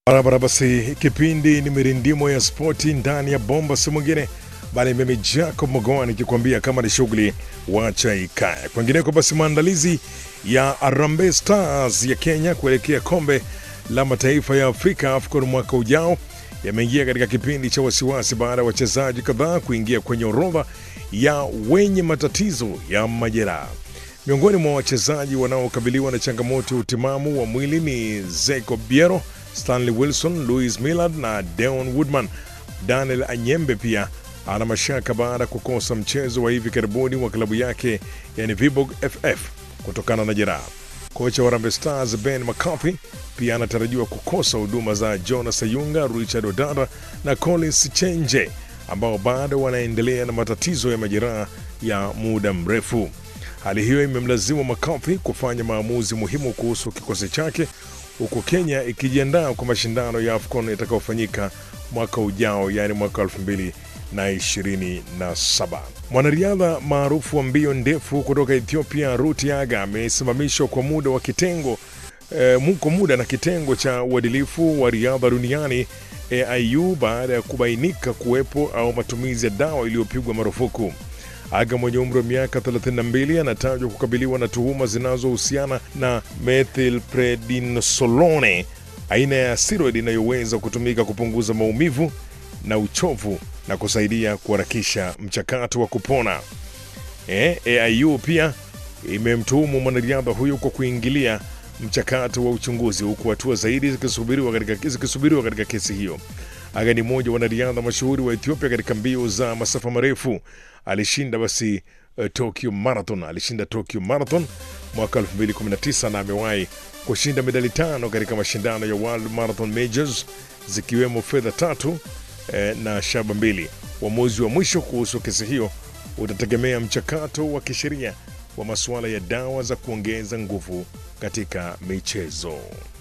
Barabara basi, kipindi ni mirindimo ya spoti ndani ya bomba, si mwingine bali mimi Jacob Mogoa nikikwambia kama ni shughuli wacha ikae. Kwengineko basi, maandalizi ya Harambee Stars ya Kenya kuelekea kombe la mataifa ya Afrika AFCON mwaka ujao yameingia katika kipindi cha wasiwasi baada ya wachezaji kadhaa kuingia kwenye orodha ya wenye matatizo ya majeraha. Miongoni mwa wachezaji wanaokabiliwa na changamoto ya utimamu wa mwili ni Zeko Biero, Stanley Wilson, Louis Millard na Deon Woodman. Daniel Anyembe pia ana mashaka baada ya kukosa mchezo wa hivi karibuni wa klabu yake yani Viborg FF kutokana na jeraha. Kocha wa Harambee Stars Ben McCarthy pia anatarajiwa kukosa huduma za Jonas Sayunga, Richard Odara na Collins Chenje ambao bado wanaendelea na matatizo ya majeraha ya muda mrefu. Hali hiyo imemlazimu McCarthy kufanya maamuzi muhimu kuhusu kikosi chake huku Kenya ikijiandaa kwa mashindano ya AFCON yatakayofanyika mwaka ujao, yaani mwaka 2027. Mwanariadha maarufu wa mbio ndefu kutoka Ethiopia Ruth Yaga amesimamishwa kwa muda wa kitengo e, kwa muda na kitengo cha uadilifu wa riadha duniani AIU baada ya kubainika kuwepo au matumizi ya dawa iliyopigwa marufuku. Aga mwenye umri wa miaka 32 anatajwa kukabiliwa na tuhuma zinazohusiana na methylprednisolone, aina ya steroid inayoweza kutumika kupunguza maumivu na uchovu na kusaidia kuharakisha mchakato wa kupona. E, AIU pia imemtuhumu mwanariadha huyo kwa kuingilia mchakato wa uchunguzi huku hatua zaidi zikisubiriwa katika, zikisubiriwa katika kesi hiyo. Aga ni mmoja wa wanariadha mashuhuri wa Ethiopia katika mbio za masafa marefu. Alishinda basi uh, Tokyo Marathon, alishinda Tokyo Marathon mwaka 2019 na amewahi kushinda medali tano katika mashindano ya World Marathon Majors zikiwemo fedha tatu eh, na shaba mbili. Uamuzi wa mwisho kuhusu kesi hiyo utategemea mchakato wa kisheria wa masuala ya dawa za kuongeza nguvu katika michezo.